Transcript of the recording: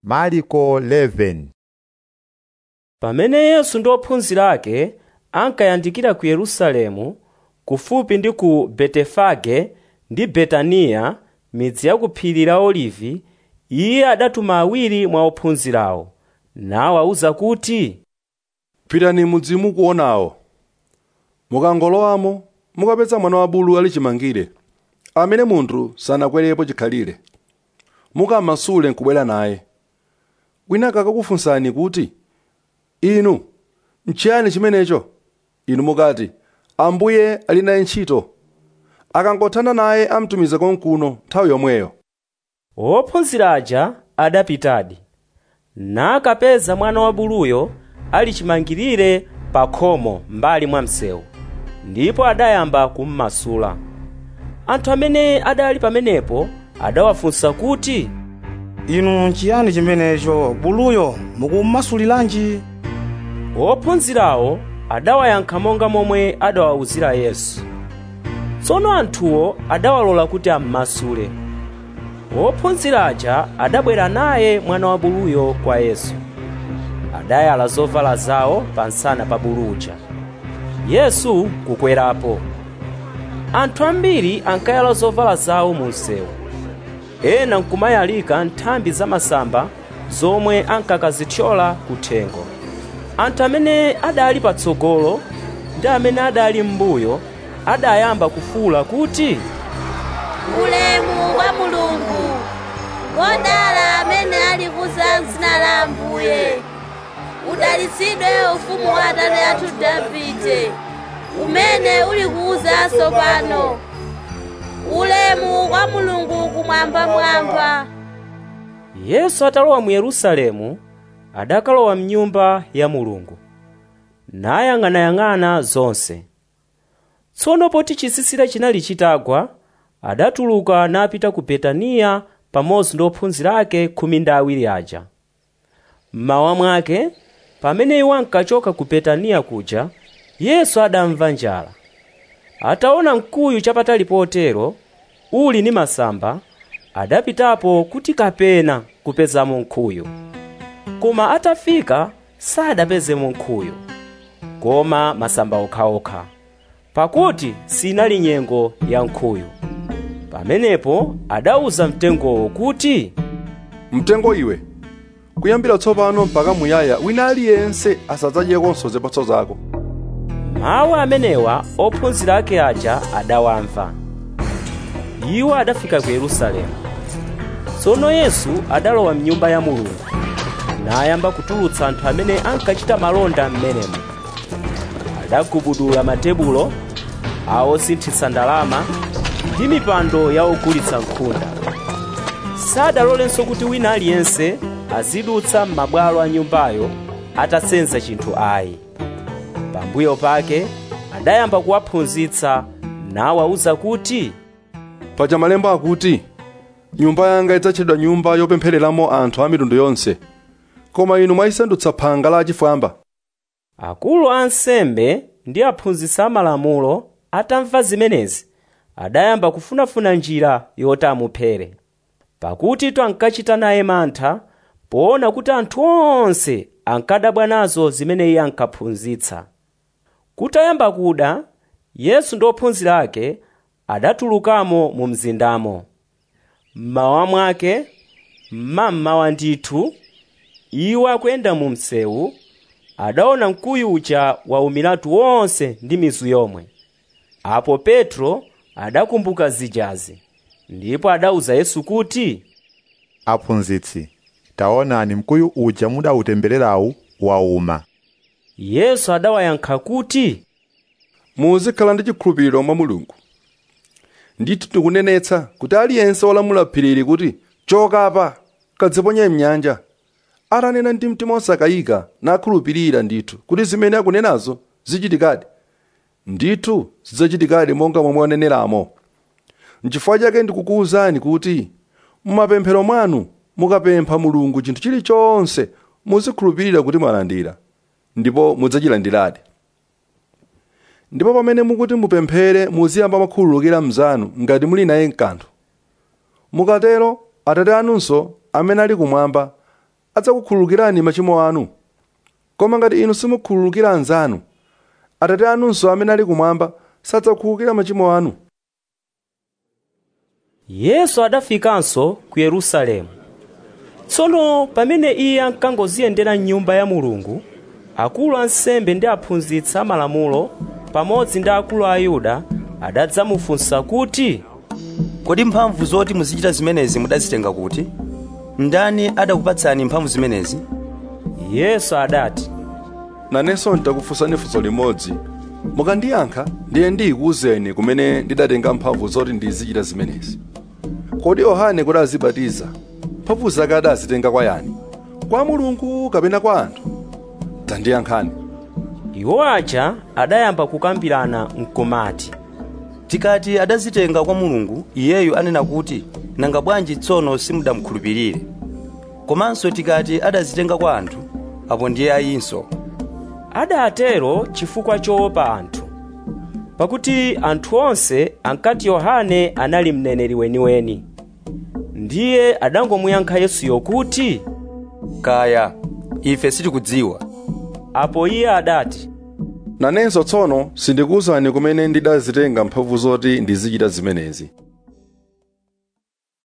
Marko 11 pamene yesu ndi ophunzira ake ankayandikira ku yerusalemu kufupi ndi ku betefage ndi betaniya midzi ya ku phiri la olivi iye adatuma awiri mwa ophunzirawo nawawuza kuti pitani mudzi mukuonawo mukangolowamo mukapeza mwana wa bulu ali chimangire amene munthu sanakwerepo chikhalire mukamasule nkubwera naye wina akakufunsani kuti inu nchiyani chimenecho inu mukati ambuye ali naye ntchito akangothana naye amtumiza konkuno nthawi yomweyo ophunzira aja adapitadi nakapeza mwana wa buluyo ali chimangirire pa khomo mbali mwa msewu ndipo adayamba kummasula anthu amene adali pamenepo adawafunsa kuti inu nchiyani chimenecho buluyo mukummasuliranji ophunzirawo adawayankha monga momwe adawawuzira yesu tsono anthuwo adawalola kuti ammasule ophunzira aja adabwera naye mwana wa buluyo kwa yesu adayala zovala zawo pansana pa bulu uja yesu kukwerapo anthu ambiri ankayala zovala zawo mu msewu ena nkumayalika nthambi zamasamba zomwe ankakazithyola kuthengo anthu amene adali patsogolo ndi amene adali m'mbuyo adayamba kufuwula kuti ulemu wa mulungu ngodala amene ali kuza m'dzina la ambuye udalitsidwe ufumu wa atate athu davide umene uli kuza tsopano ulemu wa mulungu kumwambamwamba yesu atalowa mu yerusalemu adakalowa mnyumba ya mulungu nayang'anayang'ana zonse tsono poti chisisira chinali chitagwa adatuluka napita ku betaniya pamodzi ndi ophunzira ake khumi ndi awiri aja mmawa mwake pamene iwo ankachoka ku betaniya kuja yesu adamva njala ataona mkuyu chapatali potero uli ndi masamba adapitapo kuti kapena kupezamo nkhuyu koma atafika sadapezemo nkhuyu koma masamba okhaokha pakuti sinali nyengo ya nkhuyu pamenepo adawuza mtengowo kuti mtengo iwe kuyambira tsopano mpaka muyaya wina aliyense asadzadyekonso zipatso zako mawu amenewa ophunzira ake aja adawamva iwo adafika ku yerusalemu tsono yesu adalowa mnyumba ya mulungu nayamba kutulutsa anthu amene ankachita malonda m'menemo adagubudula matebulo awosinthitsa ndalama ndi mipando ya ogulitsa nkhunda sadalolenso kuti wina aliyense azidutsa m'mabwalo a nyumbayo atasenza chinthu ayi pambuyo pake adayamba kuwaphunzitsa nawawuza kuti paja malemba akuti nyumba yanga idzatchedwa nyumba yopemphereramo anthu a mitundu yonse koma inu mwayisandutsa phanga la achifwamba akulu a ansembe ndi aphunzitsi amalamulo atamva zimenezi adayamba kufunafuna njira yoti amuphere pakuti ankachita naye mantha poona kuti anthu onse ankadabwa nazo zimene iye ankaphunzitsa kutayamba kuda yesu ndi ophunzira ake adatulukamo mu mzindamo mmawa mwake mmammawa ndithu iwo akuyenda mu msewu adaona mkuyu uja waumiratu wonse ndi mizu yomwe apo petro adakumbuka zijazi ndipo adawuza yesu kuti aphunzitsi taonani mkuyu uja mudawutembererawu wauma yesu adawayankha kuti muzikhala ndi chikhulupiriro mwa mulungu ndithu tikunenetsa kuti aliyense wolamula phirili kuti choka apa kadziponye mnyanja atanena ndi mtima osakayika nakhulupirira ndithu kuti zimene akunenazo zichitikadi ndithu zidzachitikadi monga momwe waneneramo nchifukwa chake ndikukuwuzani kuti mumapemphero mwanu mukapempha mulungu chinthu chilichonse muzikhulupirira kuti mwalandira ndipo mudzachilandiradi ndipo pamene mukuti mupemphere muziyamba makhululukira mnzanu ngati muli naye mkanthu mukatero atate anunso amene ali kumwamba adzakukhululukirani machimo anu koma ngati inu simukhululukira anzanu atate anunso amene ali kumwamba sadzakukhululukira machimo anu yesu adafikanso ku yerusalemu tsono pamene iye ankangoziyendera m'nyumba ya mulungu akulu ansembe ndi aphunzitsi amalamulo pamodzi ndi akulu a ayuda adadzamufunsa kuti kodi mphamvu zoti muzichita zimenezi mudazitenga kuti ndani adakupatsani mphamvu zimenezi yesu adati nanenso nditakufunsani funso limodzi mukandiyankha ndiye ndikuwuzeni kumene ndidatenga mphamvu zoti ndizichita zimenezi kodi yohane kuti azibatiza mphamvu zake adazitenga kwa yani kwa mulungu kapena kwa anthu tandiyankhani iwo aja adayamba kukambirana mkumati tikati adazitenga kwa mulungu iyeyu anena kuti nanga bwanji tsono simudamukhulupirire komanso tikati adazitenga kwa anthu apo ndiye ayinso adatero chifukwa choopa anthu pakuti anthu onse ankati yohane anali mneneri weniweni ndiye adangomuyankha yesuyo kuti kaya ife sitikudziwa apo iye adati nanenso tsono sindikuwuzani kumene ndidazitenga mphamvu zoti ndizichita zimenezi